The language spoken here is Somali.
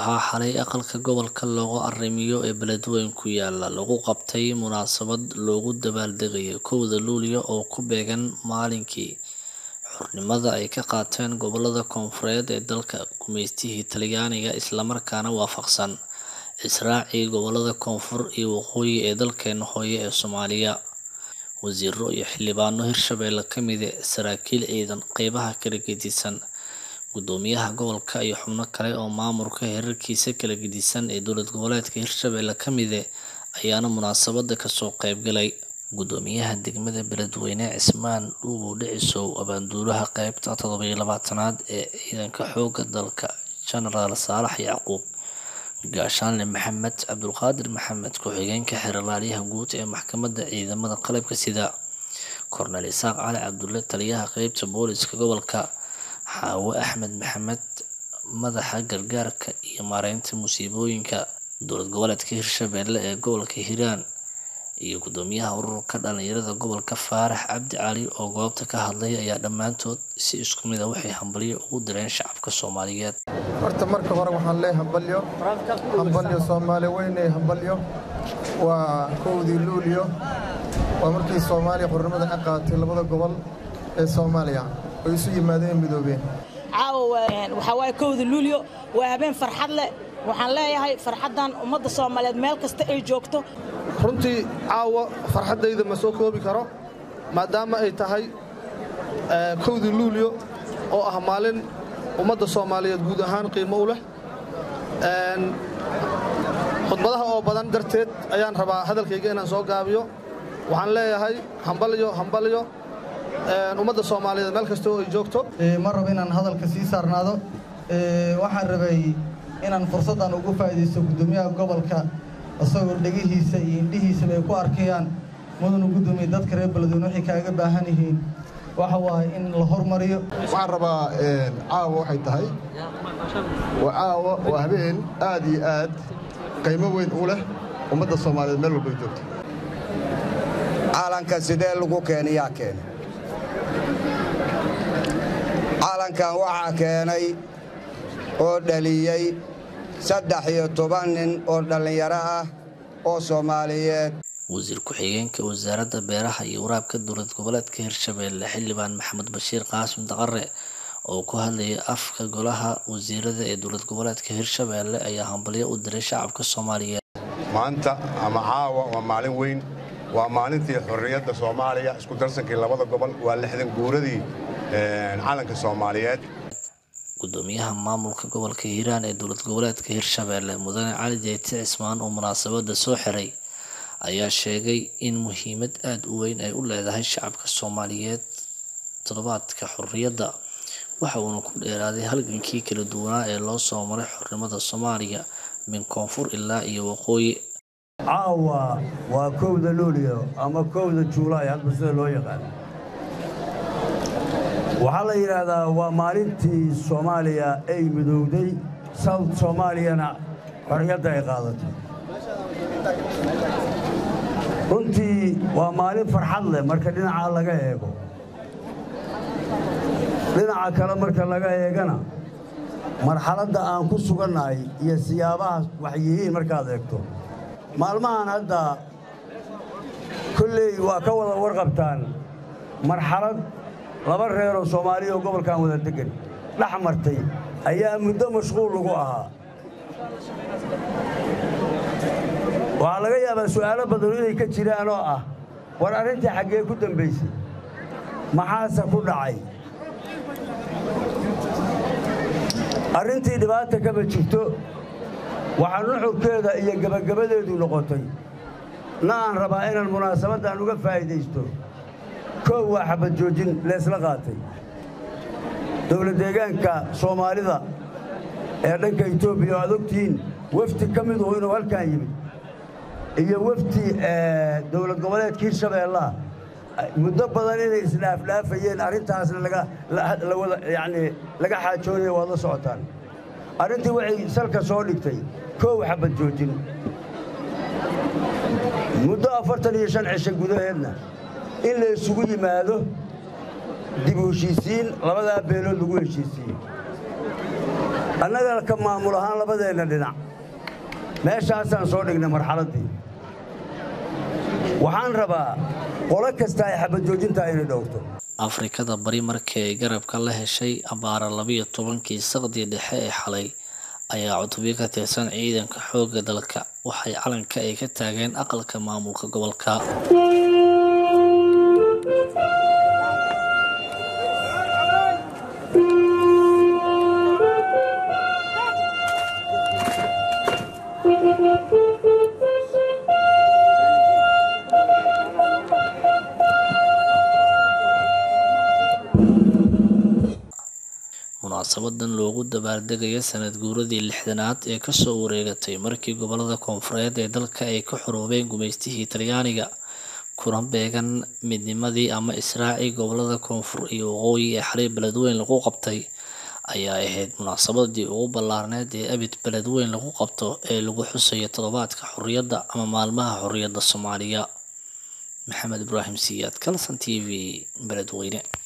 waxaa xalay aqalka gobolka looga arrimiyo ee beledweyne ku yaala lagu qabtay munaasabad loogu dabaaldegayay kowda luulyo oo ku beegan maalinkii xornimada ay ka qaateen gobolada koonfureed ee dalka gumeystihii talyaaniga islamarkaana waafaqsan israacii gobolada koonfur iyo waqooyi ee dalkeena hooyo ee soomaaliya wasiiro iyo xildhibaano hirshabelle ka mide saraakiil ciidan qeybaha kala gedisan gudoomiyaha gobolka iyo xubno kale oo maamulka heerarkiisa kala gedisan ee dowlad goboleedka hirshabelle ka mide ayaana munaasabada kasoo qeybgalay gudoomiyaha degmada beledweyne cismaan dhuubow dhicisow abaanduulaha qeybta toddobiyo labaatanaad ee ciidanka xooga dalka genaraal saalax yacquub gaashaanle maxamed cabdulqaadir maxamed ku-xigeenka xeralaalyaha guud ee maxkamadda ciidamada qalabka sida kornel isaaq cali cabdulle taliyaha qeybta booliska gobolka xaawo axmed maxamed madaxa gargaarka iyo maareynta musiibooyinka dowlad goboleedka hirshabelle ee gobolka hiiraan iyo gudoomiyaha ururka dhalinyarada gobolka faarax cabdi cali oo goobta ka hadlay ayaa dhammaantood si isku mid a waxay hambalyo ugu direen shacabka soomaaliyeed horta marka hore waxaan leeyahay hambalyo hambalyo soomaali weyne hambalyo waa kowdii luulyo waa markii soomaaliya xornimada ka qaatay labada gobol ee soomaaliya oo isu yimaadeen midoobeen caawa waxaa waaye kowda luulyo waa habeen farxad leh waxaan leeyahay farxaddan ummadda soomaaliyeed meel kasta ay joogto runtii caawa farxaddayda ma soo koobi karo maadaama ay tahay kowdii luulyo oo ah maalin ummadda soomaaliyeed guud ahaan qiimo u leh khudbadaha oo badan darteed ayaan rabaa hadalkayga inaan soo gaabiyo waxaan leeyahay hambalyo hambalyo ummadda soomaaliyeed meel kasta oo ay joogto ma rabo inaan hadalka sii saarnaado waxaan rabay inaan fursaddan ugu faa'iidaysto guddoomiyaha gobolka isagoo dhegihiisa iyo indhihiisaba ay ku arkayaan mudanu guddoomiye dadka reer beledweyne waxay kaaga baahan yihiin waxa waaye in la hormariyo waxaan rabaa caawa waxay tahay waa caawa waa habeen aad iyo aad qiimo weyn u leh ummadda soomaaliyeed meel walbay joogto caalanka sidee lagu keenay yaa keenay caalankan waxaa keenay oo dhaliyey saddex iyo toban nin oo dhallinyaro ah oo soomaaliyeed wasiir ku-xigeenka wasaaradda beeraha iyo waraabka dowlad goboleedka hirshabelle xildhibaan maxamed bashiir qaasim daqare oo ku hadlayay afka golaha wasiirada ee dowlad goboleedka hirshabelle ayaa hambalyo u diray shacabka soomaaliyeed maanta ama caawa waa maalin weyn waa maalintii xorriyadda soomaaliya isku darsankii labada gobol waa lixdan guuradii calanka soomaaliyeed gudoomiyaha maamulka gobolka hiiraan ee dowlad goboleedka hirshabelle mudane cali jeyti cismaan oo munaasabada soo xiray ayaa sheegay in muhiimad aada u weyn ay u leedahay shacabka soomaaliyeed toddobaadka xorriyadda waxa uuna ku dheeraaday halgankii kala duwanaa ee loo soo maray xornimada soomaaliya min koonfur ilaa iyo waqooyi caawa waa kowda luulyo ama kowda juulaay hadba sida loo yaqaan waxaa la yidhaahdaa waa maalintii soomaaliya ay midowday south soomaaliyana xorriyadda ay qaadatay runtii waa maalin farxad leh marka dhinaca laga eego dhinaca kale marka laga eegana marxaladda aan ku sugannahay iyo siyaabaha wax yihiin markaad eegto maalmahan hadda kolley waa ka wada warqabtaan marxalad laba reeroo soomaaliya oo gobolkan wada deggan dhex martay ayaa muddo mashquul lagu ahaa waxaa laga yaabaa su'aalo badanu inay ka jiraan oo ah war arrintii xaggee ku dambaysay maxaase ku dhacay arrintii dhibaata kama jirto waxaa nuxurkeeda iyo gebagabadeedu noqotay na aan rabaa inaan munaasabaddan uga faa'iidaysto koow waa xabad joojin leesla qaatay dowlad deegaanka soomaalida ee dhanka etoobiya oo aad ogtihiin wafdi ka miduhu inuu halkan yimid iyo wafdi dowlad goboleedka hirshabeellaha muddo badan inay isdhaafdhaafayeen arrintaasna yani laga xaajoonaya waad la socotaan arrintii waxay salka soo dhigtay koow xabad joojin muddo afartan iyo shan cisho gudaheedna in la isugu yimaado dib u heshiisiin labadaa beelood lagu heshiisiiyey annagana ka maamul ahaan labadeenna dhinac meeshaasaan soo dhignay marxaladdii waxaan rabaa qolo kasta ay xabajoojintaa inay dhowrto afrikada bari markii ay garabka la heshay abaara labiyo tobankii saqdii dhexe ee xalay ayaa cutubyo ka tirsan ciidanka xoogga dalka waxay calanka ay ka taageen aqalka maamulka gobolka munaasabadan loogu dabaaldegayo sanad guuradii lixdanaad ee kasoo wareegatay markii gobolada koonfureed ee dalka ay ka xoroobeen gumaystihii talyaaniga kuna beegan midnimadii ama israacii gobolada koonfur iyo waqooyi ee xalay beledweyn lagu qabtay ayaa ahayd munaasabadii ugu ballaarneed ee abid beledweyn lagu qabto ee lagu xusayo toddobaadka xorriyadda ama maalmaha xorriyadda soomaaliya maxamed ibraahim siyaad kalson t v beledweyne